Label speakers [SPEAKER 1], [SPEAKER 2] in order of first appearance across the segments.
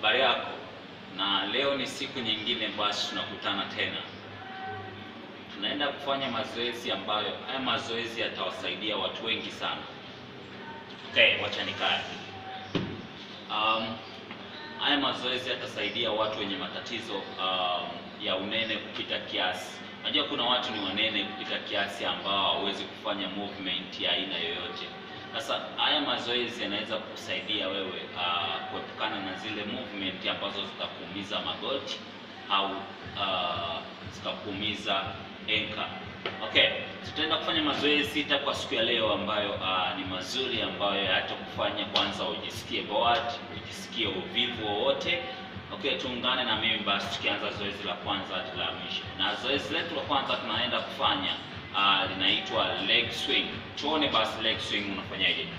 [SPEAKER 1] Habari yako, na leo ni siku nyingine, basi tunakutana tena. Tunaenda kufanya mazoezi ambayo haya mazoezi yatawasaidia watu wengi sana. Okay, wacha nikae. Um, haya mazoezi yatasaidia watu wenye matatizo um, ya unene kupita kiasi. Najua kuna watu ni wanene kupita kiasi ambao hawawezi kufanya movement ya aina yoyote. Sasa haya mazoezi yanaweza kukusaidia wewe uh, kuepukana na zile movement ambazo zitakuumiza magoti au uh, zikakuumiza enka. Okay, tutaenda kufanya mazoezi sita kwa siku ya leo ambayo uh, ni mazuri ambayo yatakufanya kwanza ujisikie bored, ujisikie uvivu wowote. Okay, tuungane na mimi basi tukianza zoezi la kwanza hadi la mwisho. Na zoezi letu la kwanza tunaenda kufanya uh, linaitwa leg swing. Tuone basi leg swing unafanyaje.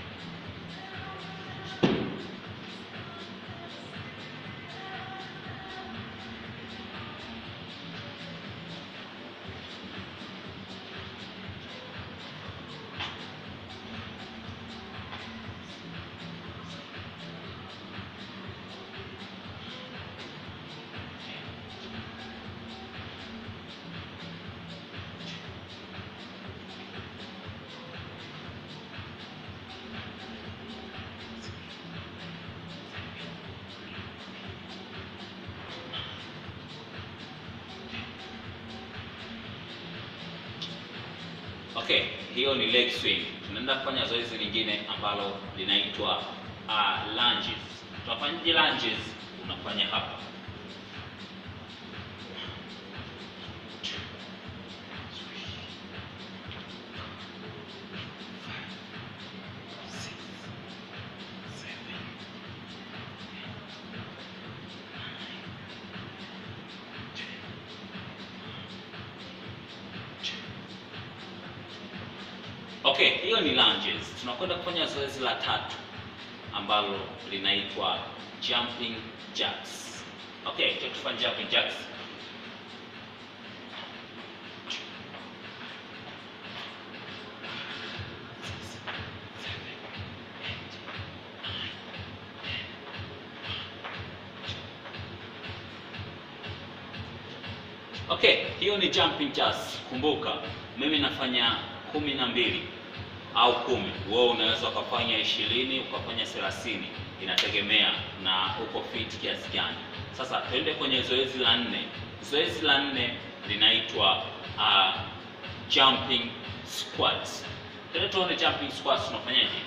[SPEAKER 1] Okay, hiyo ni leg swing. Tunaenda kufanya zoezi lingine ambalo linaitwa uh, lunges. Tunafanyaje lunges? Unafanya hapa. Okay, hiyo ni lunges. Tunakwenda kufanya zoezi la tatu ambalo linaitwa jumping jacks. Okay, tutafanya jumping jacks. Okay, hiyo ni jumping jacks. Kumbuka, mimi nafanya kumi na mbili au kumi. Wewe unaweza ukafanya ishirini ukafanya thelathini, inategemea na uko fit kiasi gani. Sasa tuende kwenye zoezi la nne. Zoezi la nne linaitwa uh, jumping squats. Tuende tuone jumping squats unafanyaje.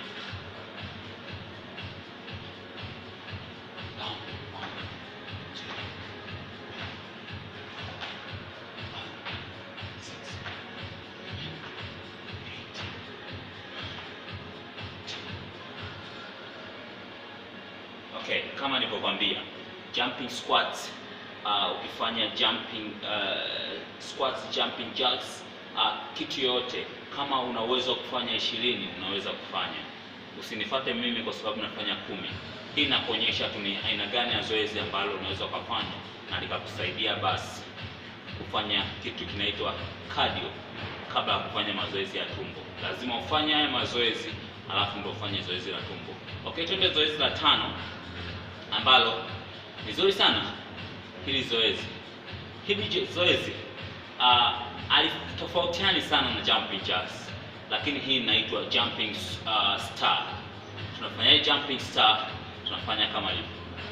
[SPEAKER 1] Okay, kama nilivyokuambia jumping squats uh, ukifanya jumping uh, squats, jumping jacks uh, kitu yoyote, kama una uwezo wa kufanya ishirini unaweza kufanya. Usinifate mimi kwa sababu nafanya kumi. Hii inakuonyesha tu ni aina gani ya zoezi ambalo unaweza ukafanya na likakusaidia basi kufanya kitu kinaitwa cardio kabla ya kufanya mazoezi ya tumbo. Lazima ufanye haya mazoezi alafu ndio ufanye zoezi la tumbo. Okay, twende zoezi la tano ambalo ni zuri sana hili zoezi. Hili je- zoezi uh, alitofautiani sana na jumping jacks, lakini hii inaitwa jumping uh, star. Tunafanya jumping star, tunafanya kama hivi.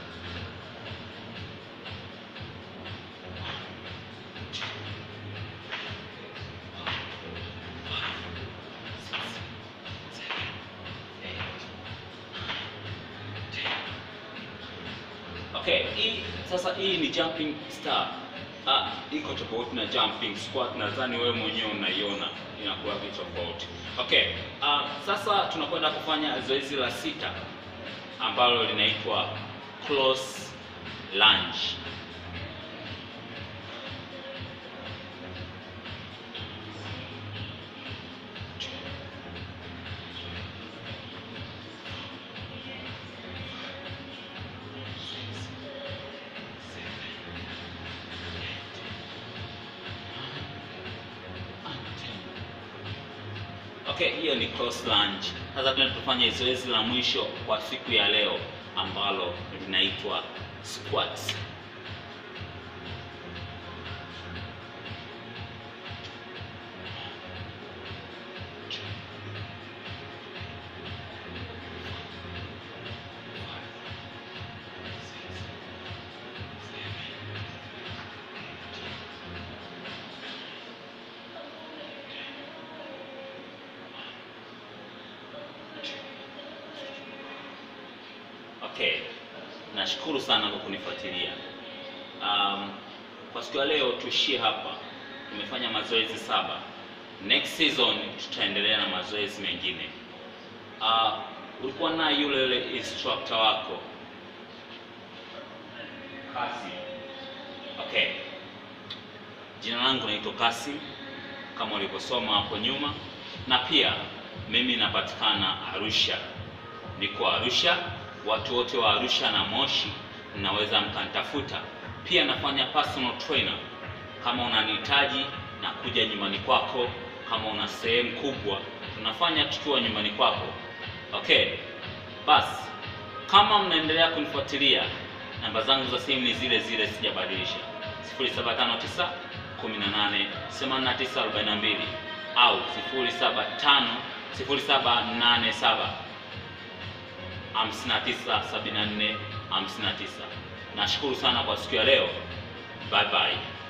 [SPEAKER 1] Okay, hii sasa hii ni jumping star. Ah, iko tofauti na jumping squat. Nadhani wewe mwenyewe unaiona inakuwa vitu tofauti. Okay, ah, sasa tunakwenda kufanya zoezi la sita ambalo linaitwa close lunge. Okay, hiyo ni cross lunge. Sasa tunaenda tufanye zoezi la mwisho kwa siku ya leo ambalo linaitwa squats. Okay, nashukuru sana kwa kunifuatilia. Um, kwa siku ya leo tuishie hapa. Tumefanya mazoezi saba. Next season tutaendelea na mazoezi mengine. Uh, ulikuwa na yule yule instructor wako Kasi. Okay, jina langu naitwa Kasi kama ulivyosoma hapo nyuma, na pia mimi napatikana Arusha, niko Arusha. Watu wote wa Arusha na Moshi mnaweza mkanitafuta. Pia nafanya personal trainer. Kama unanihitaji na kuja nyumbani kwako, kama una sehemu kubwa, tunafanya tukiwa nyumbani kwako. Okay, basi kama mnaendelea kunifuatilia, namba zangu za simu ni zile zile, sijabadilisha 0759 18 89 42 au 075 0787 5974 59. Nashukuru sana kwa siku ya leo. Bye bye.